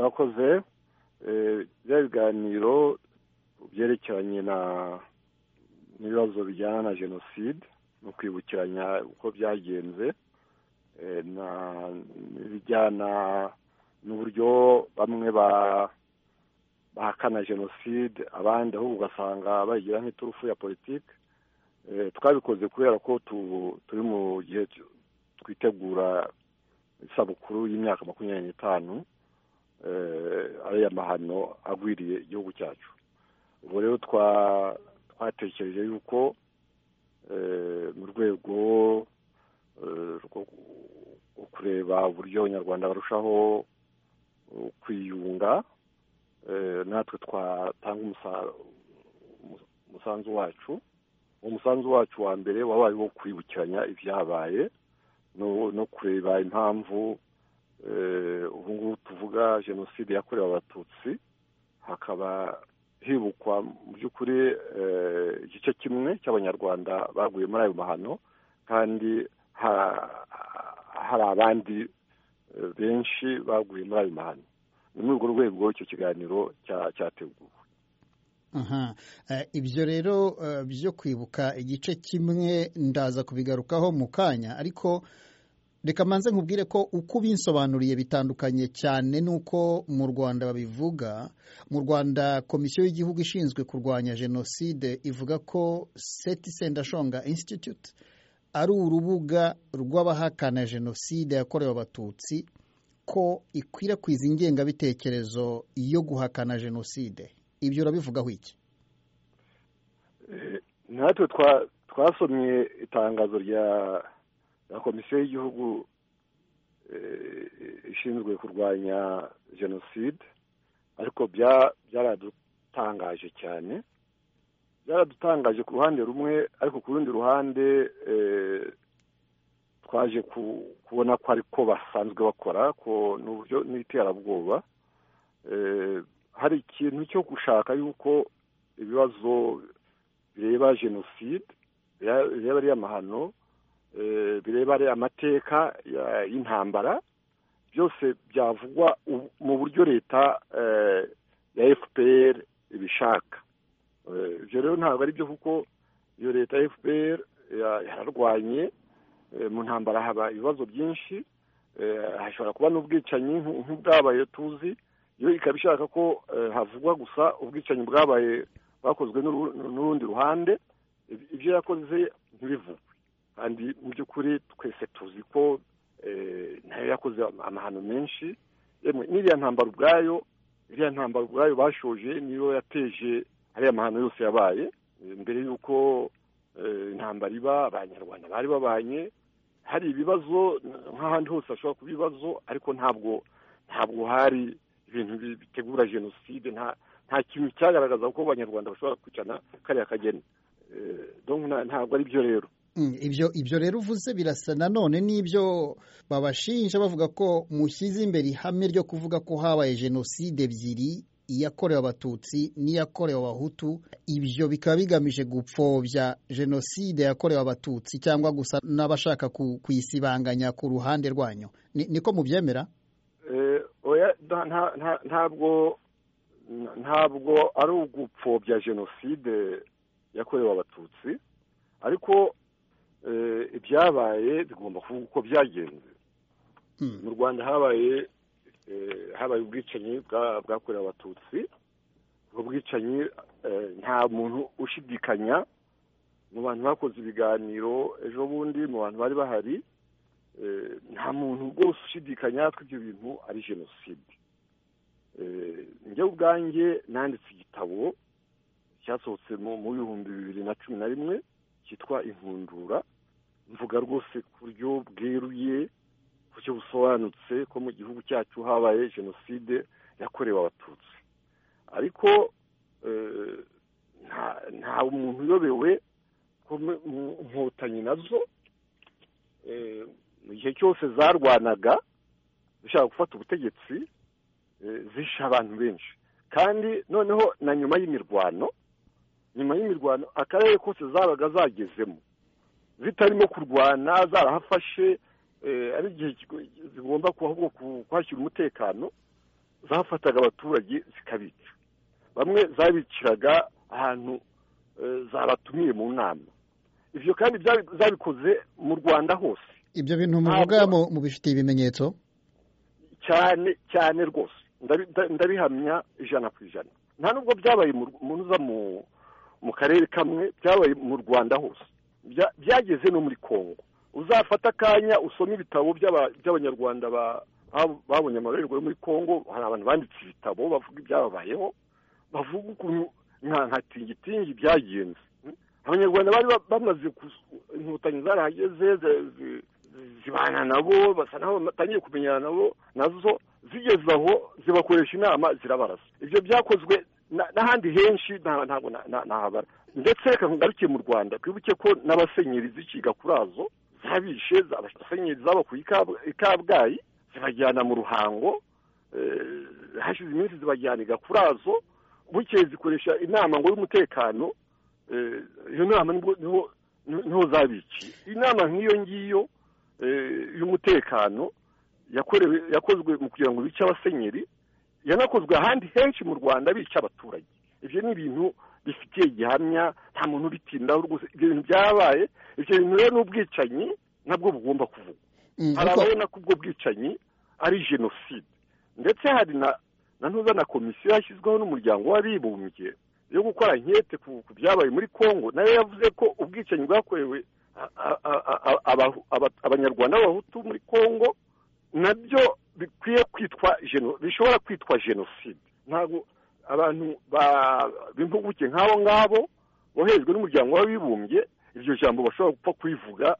mwakoze bya biganiro byerekeranye n'ibibazo bijyana na jenoside no kwibukiranya uko byagenze n'ibijyana n'uburyo bamwe bahakana jenoside abandi ahubwo ugasanga bayigira nk'iturufu ya politiki twabikoze kubera ko turi mu gihe twitegura isabukuru y'imyaka makumyabiri n'itanu ari amahano agwiriye igihugu cyacu ubu rero twatekereje yuko mu rwego rwo kureba uburyo abanyarwanda barushaho kwiyunga natwe twatanga umusanzu wacu uwo musanzu wacu wa mbere wabaye wo kwibukiranya ibyabaye no kureba impamvu ubu ngubu tuvuga jenoside yakorewe abatutsi hakaba hibukwa mu by'ukuri igice kimwe cy'abanyarwanda baguye muri ayo mahano kandi hari abandi benshi baguye muri ayo mahano ni muri urwo rwego icyo kiganiro cyateguwe ibyo rero byo kwibuka igice kimwe ndaza kubigarukaho mu kanya ariko reka mbanze nkubwire ko uko ubinsobanuriye bitandukanye cyane n'uko mu rwanda babivuga mu rwanda komisiyo y'igihugu ishinzwe kurwanya jenoside ivuga ko seti sendashonga institute ari urubuga rw'abahakana jenoside yakorewe abatutsi ko ikwirakwiza ingengabitekerezo yo guhakana jenoside ibyo urabivugaho iki natwe twasomye itangazo rya na komisiyo y'igihugu ishinzwe kurwanya jenoside ariko byaradutangaje cyane byaradutangaje ku ruhande rumwe ariko ku rundi ruhande twaje kubona ko ariko basanzwe bakora ko ni uburyo n'iterabwoba hari ikintu cyo gushaka yuko ibibazo bireba jenoside bireba ariya mahano bireba amateka y'intambara byose byavugwa mu buryo leta ya fpr ibishaka ibyo rero ntabwo ari byo kuko iyo leta ya fpr yararwanye mu ntambara haba ibibazo byinshi hashobora kuba n'ubwicanyi nk'ubwabaye tuzi iyo ikaba ishaka ko havugwa gusa ubwicanyi bwabaye bwakozwe n'urundi ruhande ibyo yakoze ntibivugwe kandi mu by'ukuri twese tuzi ko nayo yakoze amahano menshi n'iriya ntambaro ubwayo iriya ntambaro ubwayo bashoje niyo yateje ariya mahano yose yabaye mbere y'uko intambara iba abanyarwanda bari babanye hari ibibazo nk'ahandi hose hashobora kuba ibibazo ariko ntabwo ntabwo hari ibintu bitegura jenoside nta kintu cyagaragaza ko abanyarwanda bashobora kwicana kariya kageni ntabwo ari byo rero ibyo ibyo rero uvuze birasa nanone n'ibyo babashinja bavuga ko mushyize imbere ihame ryo kuvuga ko habaye jenoside ebyiri iyakorewe abatutsi n'iyakorewe abahutu ibyo bikaba bigamije gupfobya jenoside yakorewe abatutsi cyangwa gusa n'abashaka kuyisibanganya ku ruhande rwanyu niko mubyemera ntabwo ntabwo ari ugupfobya jenoside yakorewe abatutsi ariko ibyabaye bigomba kuvuga uko byagenze mu rwanda habaye habaye ubwicanyi bwakorewe abatutsi ubwo bwicanyi nta muntu ushidikanya mu bantu bakoze ibiganiro ejo bundi mu bantu bari bahari nta muntu rwose ushidikanya ko ibyo bintu ari jenoside njye ubwanjye nanditse igitabo cyasohotse mu bihumbi bibiri na cumi na rimwe cyitwa inkundura mvuga rwose ku buryo bweruye ku buryo busobanutse ko mu gihugu cyacu habaye jenoside yakorewe abatutsi ariko nta muntu uyobewe ko inkotanyi nazo mu gihe cyose zarwanaga zishaka gufata ubutegetsi zishe abantu benshi kandi noneho na nyuma y'imirwano nyuma y'imirwano akarere kose zabaga zagezemo zitarimo kurwana zarahafashe ari igihe zigomba kuhashyira umutekano zafataga abaturage zikabica bamwe zabiciraga ahantu zabatumiye mu nama ibyo kandi zabikoze mu rwanda hose ibyo bintu muvuga mubifitiye ibimenyetso cyane cyane rwose ndabihamya ijana ku ijana nta nubwo byabaye muza mu karere kamwe byabaye mu rwanda hose byageze no muri congo uzafata akanya usome ibitabo by'abanyarwanda babonye amarorerwa yo muri congo hari abantu banditse ibitabo bavuga ibyababayeho bavuga ukuntu nka tingitingi byagenze abanyarwanda bari bamaze inkotanyi zarahageze zibana nabo basa naho batangiye kumenyana nabo nazo zigeze aho zibakoresha inama zirabarasa ibyo byakozwe n'ahandi henshi ntabwo nahabara ndetse reka ngarukiye mu rwanda twibuke ko n'abasenyeri zikiga kuri azo zabishe abasenyeri zabakuye i kabgayi zibajyana mu ruhango hashize iminsi zibajyana i gakurazo bukeye zikoresha inama ngo y'umutekano iyo nama niho zabikiye inama nk'iyo ngiyo y'umutekano yakozwe mu kugira ngo bice abasenyeri yanakozwe ahandi henshi mu rwanda bica abaturage ibyo ni ibintu bifitiye gihamya nta muntu ubitindaho rwose ibyo bintu byabaye ibyo bintu rero n'ubwicanyi nabwo bugomba kuvugwa hari ababona ko ubwo bwicanyi ari jenoside ndetse hari na ntuza na komisiyo yashyizweho n'umuryango w'abibumbye yo gukora inkete ku byabaye muri congo nayo yavuze ko ubwicanyi bwakorewe abanyarwanda b'abahutu muri congo nabyo bikwiye kwitwa bishobora kwitwa jenoside ntabwo abantu b'impuguke nk'abo ngabo boherejwe n'umuryango w'abibumbye iryo jambo bashobora gupfa kubivuga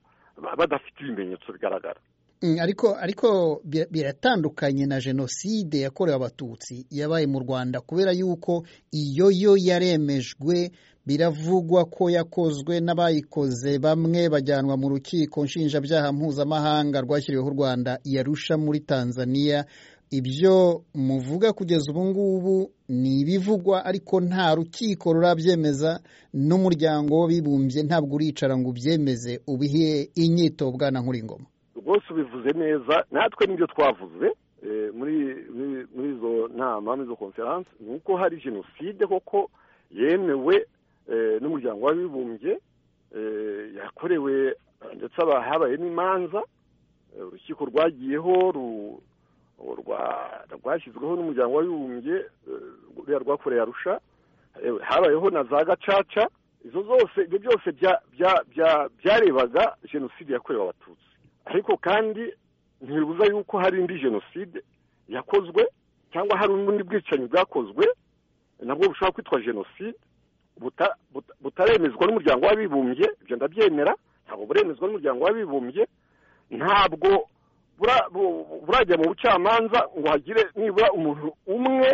badafite ibimenyetso bigaragara ariko ariko biratandukanye na jenoside yakorewe abatutsi yabaye mu rwanda kubera yuko iyo yo yaremejwe biravugwa ko yakozwe n'abayikoze bamwe bajyanwa mu rukiko nshinjabyaha mpuzamahanga rwashyiriweho u rwanda yarusha muri tanzania ibyo muvuga kugeza ubu ngubu ni ibivugwa ariko nta rukiko rurabyemeza n'umuryango w'abibumbye ntabwo uricara ngo ubyemeze ubihe inyito bwana nkuringoma rwose ubivuze neza natwe n'ibyo twavuze muri izo nama muri izo konferanse ni uko hari jenoside koko yemewe n'umuryango w'abibumbye yakorewe ndetse habaye n'imanza urukiko rwagiyeho rwashyizweho n'umuryango w'abibumbye ruriya rwakoreye arusha habayeho na za gacaca izo zose ibyo byose byarebaga jenoside yakorewe abatutsi ariko kandi ntibibuza yuko hari indi jenoside yakozwe cyangwa hari ubundi bwicanyi bwakozwe nabwo bushobora kwitwa jenoside butaremezwa n'umuryango w'abibumbye ibyo ndabyemera ntabwo buremezwa n'umuryango w'abibumbye ntabwo burajya mu bucamanza ngo hagire nibura umuntu umwe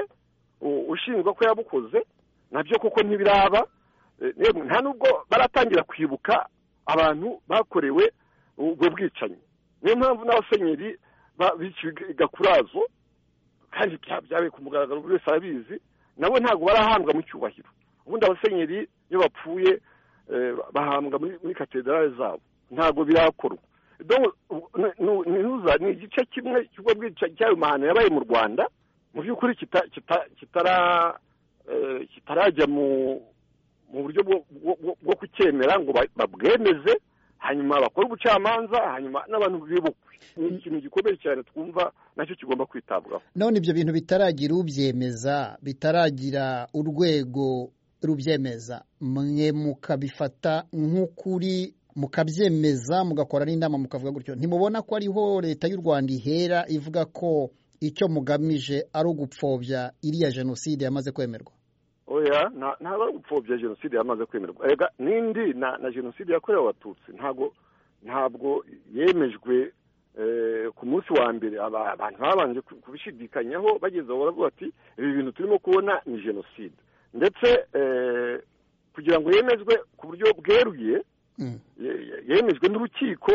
ushinzwe ko yabukoze nabyo kuko ntibiraba nta nubwo baratangira kwibuka abantu bakorewe ubwo bwicanyi niyo mpamvu n'abasenyeri biciga kurazo kandi byabaye ku mugaragaro buri wese arabizi nabo ntabwo barahambwa mu cyubahiro ubundi abasenyeri iyo bapfuye bahambwa muri katedrale zabo ntabwo birakorwa ni igice kimwe cy'ubwo bwicanyi cy'ayo mahano yabaye mu rwanda mu by'ukuri kitarajya mu buryo bwo kucyemera ngo babwemeze hanyuma bakore ubucamanza hanyuma n'abantu bibukwe ni ikintu gikomeye cyane twumva nacyo kigomba kwitabwaho none ibyo bintu bitaragira ubyemeza bitaragira urwego rubyemeza mwe mukabifata nk'ukuri mukabyemeza mugakora n'inama mukavuga gutyo ntimubona ko ariho leta y'u rwanda ihera ivuga ko icyo mugamije ari ugupfobya iriya jenoside yamaze kwemerwa oya ntabwo ari ugupfobya jenoside yamaze kwemerwa n'indi na jenoside yakorewe abatutsi ntabwo ntabwo yemejwe ku munsi wa mbere abantu babanje kubishidikanyaho bageze aho baravuga bati ibi bintu turimo kubona ni jenoside ndetse kugira ngo yemezwe ku buryo bweruye yemejwe n'urukiko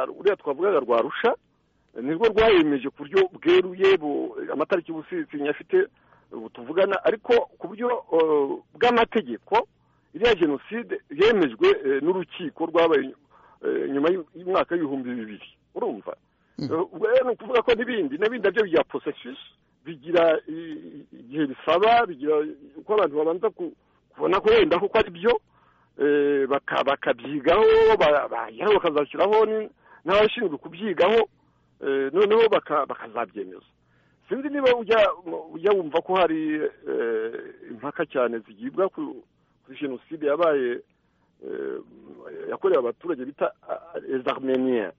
ruriya twavugaga rwa rusha nirwo rwayemeje ku buryo bweruye amatariki y'ubusizi nyafite tuvugana ariko ku buryo bw'amategeko iriya jenoside yemejwe n'urukiko rwabaye nyuma y'umwaka w'ibihumbi bibiri urumva ni ukuvuga ko n'ibindi n'ibindi nabyo bya posesisi bigira igihe bisaba bigira uko abantu babanza kubona ko wenda kuko ari byo bakabyigaho bakazashyiraho n'abashinzwe kubyigaho noneho bakazabyemeza sinzi niba ujya wumva ko hari impaka cyane zigibwa kuri jenoside yabaye yakorewe abaturage bita ezarmeniya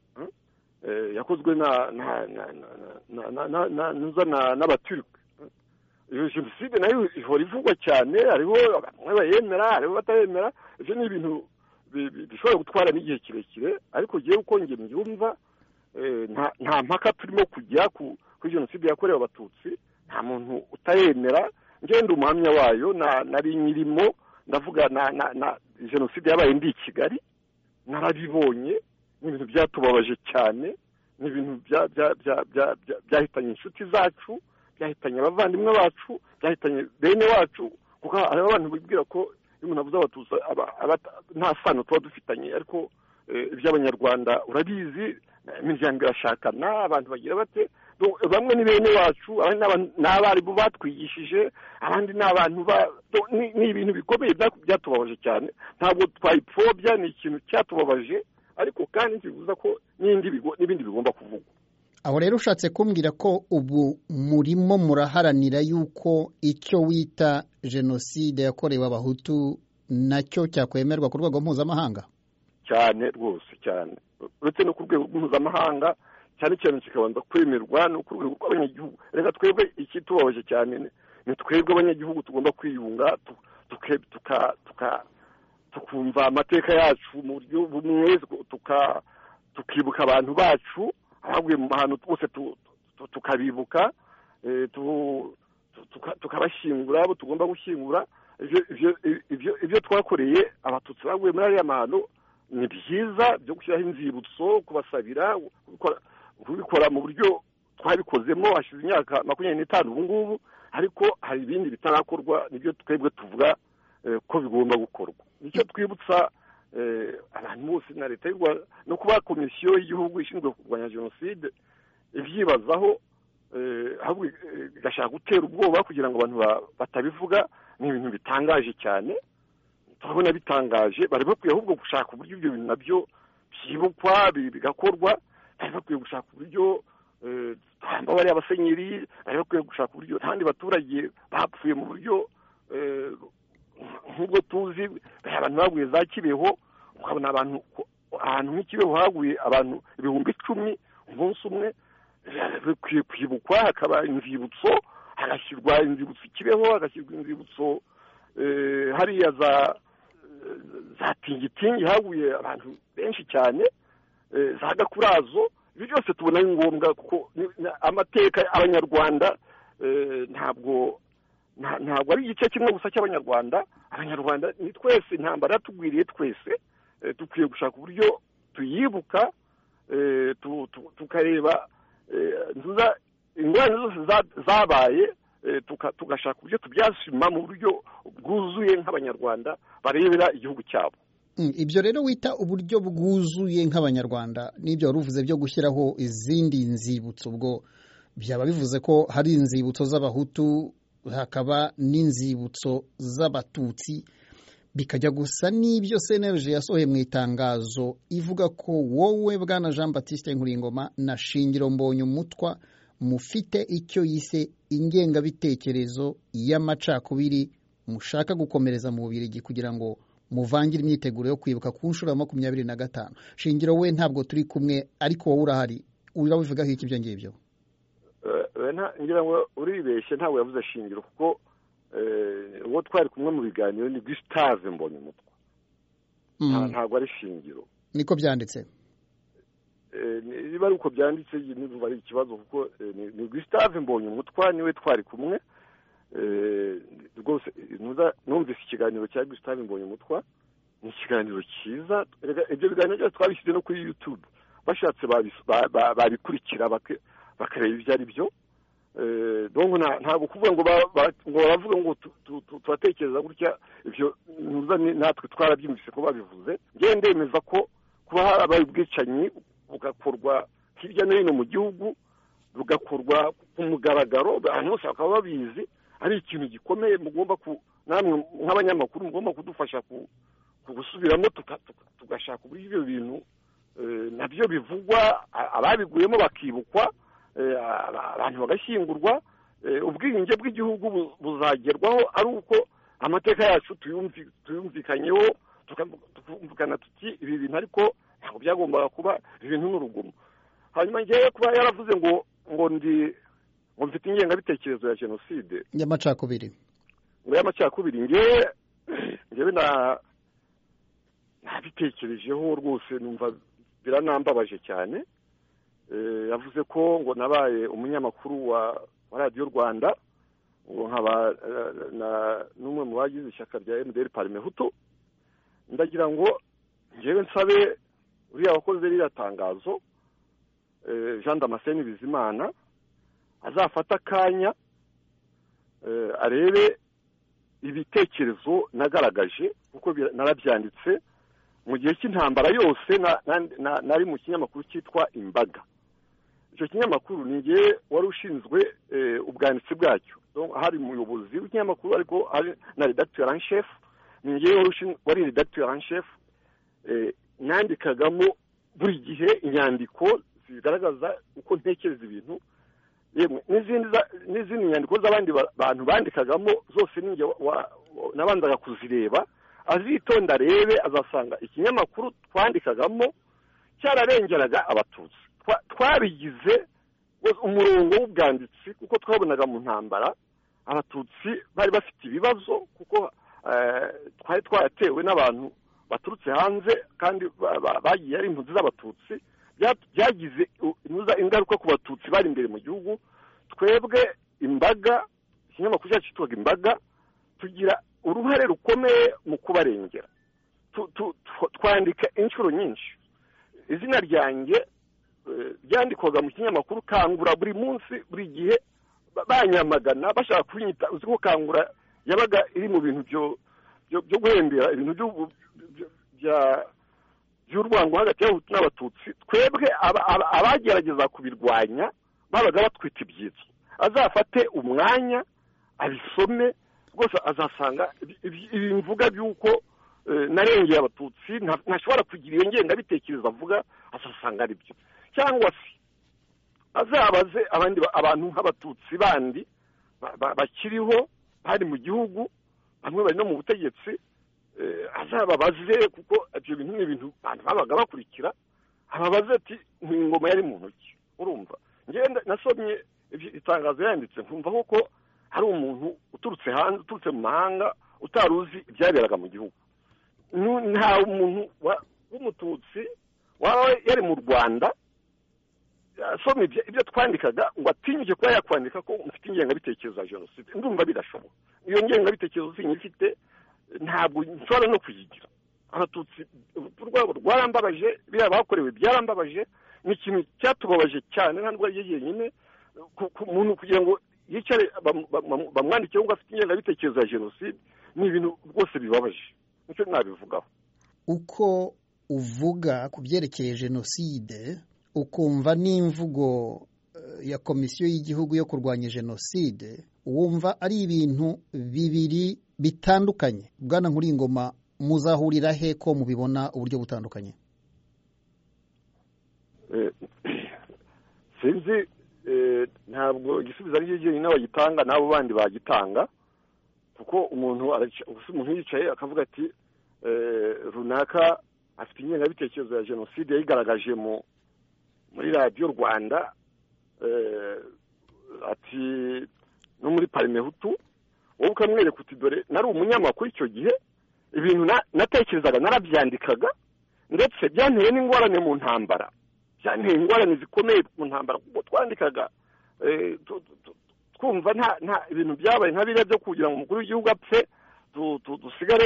yakozwe n'abaturike iyo jenoside nayo ihora ivugwa cyane hariho bamwe bayemera hariho batayemera ibyo ni ibintu bishobora gutwara n'igihe kirekire ariko ngewe uko nge mbyumva nta mpaka turimo kujya kuri jenoside yakorewe abatutsi nta muntu utayemera ngenda umuhamya wayo nari nyirimo ndavuga na jenoside yabaye ndi i kigali narabibonye ni ibintu byatubabaje cyane ni ibintu byahitanye inshuti zacu byahitanye abavandimwe bacu byahitanye bene wacu kuko hariho abantu bibwira ko iyo umuntu avuze abatutsi nta sano tuba dufitanye ariko iby'abanyarwanda urabizi imiryango irashakana abantu bagira bate bamwe ni bene wacu abandi ni abarimu batwigishije abandi ni abantu ni ibintu bikomeye byatubabaje cyane ntabwo twayipfobya ni ikintu cyatubabaje ariko kandi ntibibuza ko n'ibindi bigomba kuvugwa aho rero ushatse kumbwira ko ubu murimo muraharanira yuko icyo wita jenoside yakorewe abahutu nacyo cyakwemerwa ku rwego mpuzamahanga cyane rwose cyane uretse no ku rwego mpuzamahanga cyane cyane kikabanza kwemerwa ni ku rwego rw'abanyagihugu reka twebwe ikitubabaje cyane ni twebwe abanyagihugu tugomba kwiyunga tukumva amateka yacu mu buryo bumwe tukibuka abantu bacu abaguye mu mahano twose tukabibuka tukabashyingura abo tugomba gushyingura ibyo twakoreye abatutsi baguye muri ariya mahano ni byiza byo gushyiraho inzibutso kubasabira kubikora mu buryo twabikozemo hashize imyaka makumyabiri n'itanu ubu ngubu ariko hari ibindi bitarakorwa nibyo twebwe tuvuga ko bigomba gukorwa nicyo twibutsa abantu bose na leta y'u rwanda no kuba komisiyo y'igihugu ishinzwe kurwanya jenoside ibyibazaho ahubwo igashaka gutera ubwoba kugira ngo abantu batabivuga ni ibintu bitangaje cyane turabona bitangaje bari bakwiye ahubwo gushaka uburyo ibyo bintu nabyo byibukwa bigakorwa bari bakwiye gushaka uburyo twamba bariya abasenyeri bari bakwiye gushaka uburyo n'abandi baturage bapfuye mu buryo nk'ubwo tuzi abantu baguye za kibeho ukabona abantu ahantu nk'ikibeho haguye abantu ibihumbi icumi umunsi umwe bikwiye kwibukwa hakaba inzibutso hagashyirwa inzibutso kibeho hagashyirwa inzibutso hariya za za tingitingi haguye abantu benshi cyane za gakurazo ibyo byose tubona ari ngombwa kuko amateka abanyarwanda ntabwo ntabwo ari igice kimwe gusa cy'abanyarwanda abanyarwanda ni twese intambara yatugwiriye twese dukwiye gushaka uburyo tuyibuka tukareba ingorane zose zabaye tugashaka uburyo tubyasima mu buryo bwuzuye nk'abanyarwanda barebera igihugu cyabo ibyo rero wita uburyo bwuzuye nk'abanyarwanda n'ibyo wari uvuze byo gushyiraho izindi nzibutso ubwo byaba bivuze ko hari inzibutso z'abahutu hakaba n'inzibutso z'abatutsi bikajya gusa n'ibyo senerije yasohoye mu itangazo ivuga ko wowe bwana jean batiste nkuringoma na shingiro mbonye umutwa mufite icyo yise ingengabitekerezo y'amacakubiri mushaka gukomereza mu bubirigi kugira ngo muvangire imyiteguro yo kwibuka ku nshuro ya makumyabiri na gatanu shingiro we ntabwo turi kumwe ariko wowe urahari urabivugaho iki ibyo ngibyo ngira ngo uribeshye ntabwo yavuze shingiro kuko uwo twari kumwe mu biganiro ni gusitave mbonye umutwe ntabwo ari shingiro niko byanditse niba ari uko byanditse niba ari ikibazo kuko ni gusitave mbonye umutwa niwe twari kumwe rwose numvise ikiganiro cya gusitave mbonye umutwa ni ikiganiro cyiza ibyo biganiro byose twabishyize no kuri yutube bashatse babikurikira bakareba ibyo ari byo ntabwo kuvuga ngo baravuga ngo tubatekereza gutya ibyo natwe twarabyumvise ko babivuze ngende ndemeza ko kuba harabaye ubwicanyi bugakorwa hirya no hino mu gihugu rugakorwa ku mugaragaro abantu bose bakaba babizi ari ikintu gikomeye mugomba ku namwe nk'abanyamakuru mugomba kudufasha gusubiramo tugashaka uburyo ibyo bintu nabyo bivugwa ababiguyemo bakibukwa abantu bagashyingurwa ubwiyunge bw'igihugu buzagerwaho ari uko amateka yacu tuyumvikanyeho tukumvikana tuti ibi bintu ariko ntabwo byagombaga kuba ibi bintu n'urugomo hanyuma ngewe kuba yaravuze ngo ngo ndi ngo mfite ingengabitekerezo ya jenoside y'amacakubiri ngo y'amacakubiri ngewe ngewe nabitekerejeho rwose numva biranambabaje cyane yavuze ko ngo nabaye umunyamakuru wa radiyo rwanda ngo nkaba n'umwe mu bagize ishyaka rya emutiyeni parimehutu ndagira ngo ngewe nsabe uriya wakoze ririya tangazo jean damascene bizimana azafata akanya arebe ibitekerezo nagaragaje kuko narabyanditse mu gihe cy'intambara yose nari mu kinyamakuru cyitwa imbaga icyo kinyamakuru ni igihe wari ushinzwe ubwanditsi bwacyo hari umuyobozi w'ikinyamakuru ariko hari na redacteur en chef ni igihe wari redacteur en chef nandikagamo buri gihe inyandiko zigaragaza uko ntekereza ibintu n'izindi nyandiko z'abandi bantu bandikagamo zose n'inge nabanzaga kuzireba azitonda arebe azasanga ikinyamakuru twandikagamo cyararengeraga abatutsi twabigize umurongo w'ubwanditsi kuko twabonaga mu ntambara abatutsi bari bafite ibibazo kuko twari twaratewe n'abantu baturutse hanze kandi bagiye ari impunzi z'abatutsi byagize ingaruka ku batutsi bari imbere mu gihugu twebwe imbaga ikinyamakuru cyacu cyitwaga imbaga tugira uruhare rukomeye mu kubarengera twandika inshuro nyinshi izina ryanjye byandikwaga mu kinyamakuru kangura buri munsi buri gihe banyamagana bashaka kunyita uzi ko kangura yabaga iri mu bintu byo guhembera ibintu by'urwango hagati y'abahutu n'abatutsi twebwe abagerageza kubirwanya babaga batwita ibyitso azafate umwanya abisome rwose azasanga ibi mvuga by'uko narengeye abatutsi ntashobora kugira iyo ngengabitekerezo avuga azasanga ari byo cyangwa se azabaze abandi abantu nk'abatutsi bandi bakiriho bari mu gihugu bamwe bari no mu butegetsi azababaze kuko ibyo bintu ni ibintu abantu babaga bakurikira ababaze ati ingoma yari mu ntoki urumva ngenda nasomye itangazo yanditse nkumva ko hari umuntu uturutse hanze uturutse mu mahanga utari uzi ibyaberaga mu gihugu nta muntu w'umututsi waba yari mu rwanda asoma ibyo twandikaga ngo atinyuke kuba yakwandika ko mfite ingengabitekerezo ya jenoside ndumva birashoboka iyo ngengabitekerezo sinyifite ntabwo nshobora no kuyigira abatutsi urupfu rwabo rwarambabaje biriya bakorewe byarambabaje ni ikintu cyatubabaje cyane ntabwo ari yenyine ku muntu kugira ngo yicare bamwandike ngo afite ingengabitekerezo ya jenoside ni ibintu rwose bibabaje nicyo nabivugaho uko uvuga ku byerekeye jenoside ukumva n'imvugo ya komisiyo y'igihugu yo kurwanya jenoside wumva ari ibintu bibiri bitandukanye bwana nkuringoma muzahurira he ko mubibona uburyo butandukanye sinzi ntabwo igisubizo ari cyo jyenyine bagitanga n'abo bandi bagitanga kuko umuntu yicaye akavuga ati runaka afite ingengabitekerezo ya jenoside yayigaragaje muri radiyo rwanda ati no muri parimehutu wowe ukamwereka uti dore nari umunyamakuru icyo gihe ibintu natekerezaga narabyandikaga ndetse byanteye n'ingorane mu ntambara byanteye ingorane zikomeye mu ntambara kuko twandikaga twumva nta ibintu byabaye nka biriya byo kugira ngo umukuru w'igihugu apfe dusigare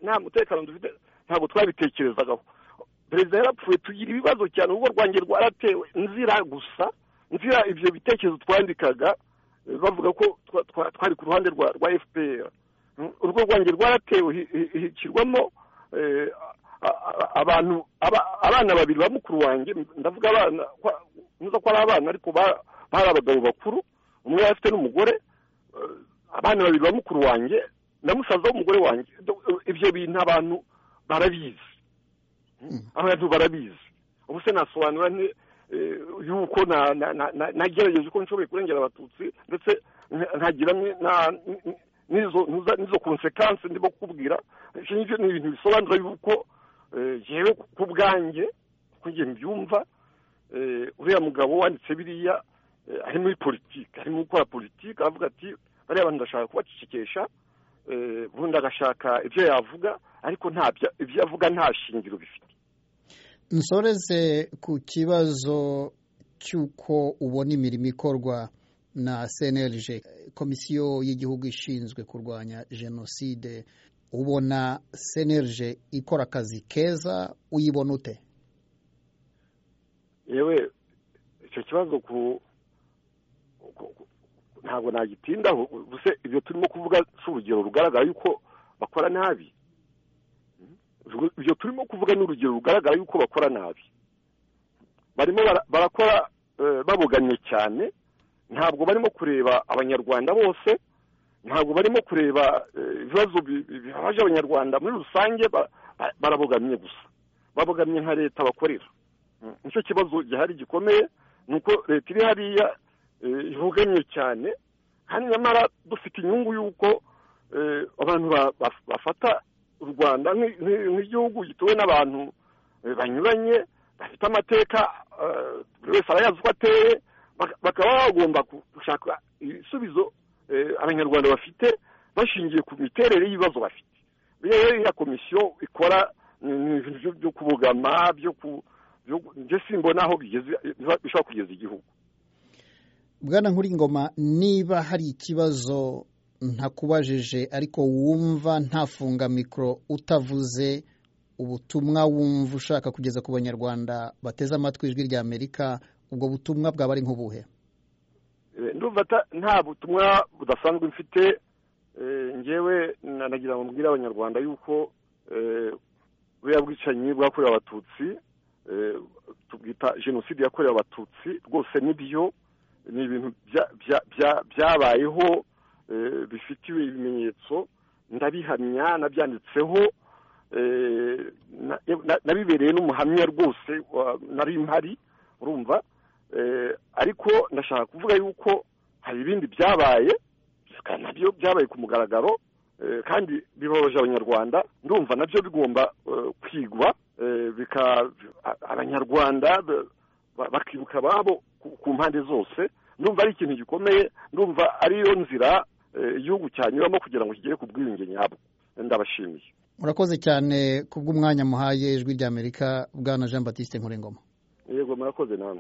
nta mutekano dufite ntabwo twabitekerezagaho perezida yarapfuye tugira ibibazo cyane urugo rwanjye rwaratewe nzira gusa nzira ibyo bitekerezo twandikaga bavuga ko twari ku ruhande rwa fpr urugo rwanjye rwaratewe hikirwamo abantu abana babiri ba mukuru wanjye ndavuga abana ntuza ko ari abana ariko bari abagabo bakuru umwe yari afite n'umugore abana babiri ba mukuru wanjye na musaza w'umugore wanjye ibyo bintu abantu barabizi abantu barabizi ubu se nasobanura yuko nagerageje uko nshoboye kurengera abatutsi ndetse ntagira n'izo konsekansi ndimo kukubwira ibyo ni ibintu bisobanura yuko yewe ku bwanjye kugira mbyumva uriya mugabo wanditse biriya ari muri politiki arimo gukora politiki aravuga ati bariya bantu ndashaka kubacecekesha ubundi agashaka ibyo yavuga ariko ibyo avuga nta shingiro bifite nsoreze ku kibazo cy'uko ubona imirimo ikorwa na cnlg komisiyo y'igihugu ishinzwe kurwanya jenoside ubona cnlg ikora akazi keza uyibona ute yewe icyo kibazo ku ntabwo nagitindaho gusa ibyo turimo kuvuga si urugero rugaragara yuko bakora nabi ibyo turimo kuvuga ni urugero rugaragara yuko bakora nabi barimo barakora baboganye cyane ntabwo barimo kureba abanyarwanda bose ntabwo barimo kureba ibibazo bibabaje abanyarwanda muri rusange barabogamye gusa babogamye nka leta bakorera nicyo kibazo gihari gikomeye ni uko leta iri hariya ibogamye cyane kandi nyamara dufite inyungu y'uko abantu bafata u rwanda nk'igihugu gituwe n'abantu banyuranye bafite amateka buri wese arayazi uko ateye bakaba bagomba gushaka ibisubizo abanyarwanda bafite bashingiye ku miterere y'ibibazo bafite rero iriya komisiyo ikora ibintu byo kubogama byo simbona aho bishobora kugeza igihugu bwana nkur'ingoma niba hari ikibazo ntakubajije ariko wumva ntafunga mikoro utavuze ubutumwa wumva ushaka kugeza ku banyarwanda bateze amatwi ijwi rya amerika ubwo butumwa bwaba ari nk'ubuhe ndumva nta butumwa budasanzwe mfite ngewe nanagira ngo mbwire abanyarwanda yuko buriya bwicanyi bwakorewe abatutsi tubwita jenoside yakorewe abatutsi rwose nibyo ni ibintu byabayeho bifitiwe ibimenyetso ndabihamya nabyanditseho nabibereye n'umuhamya rwose nari mpari urumva ariko ndashaka kuvuga yuko hari ibindi byabaye nabyo byabaye ku mugaragaro kandi bibabaje abanyarwanda ndumva nabyo bigomba kwigwa abanyarwanda bakibuka ababo ku mpande zose ndumva ari ikintu gikomeye ndumva ariyo nzira igihugu cyanyuramo kugira ngo kigere ku bwiyunge nyabwo ndabashimiye murakoze cyane ku bw'umwanya muhaye ijwi ry'amerika bwana jean batiste nkurengoma yego murakoze namwe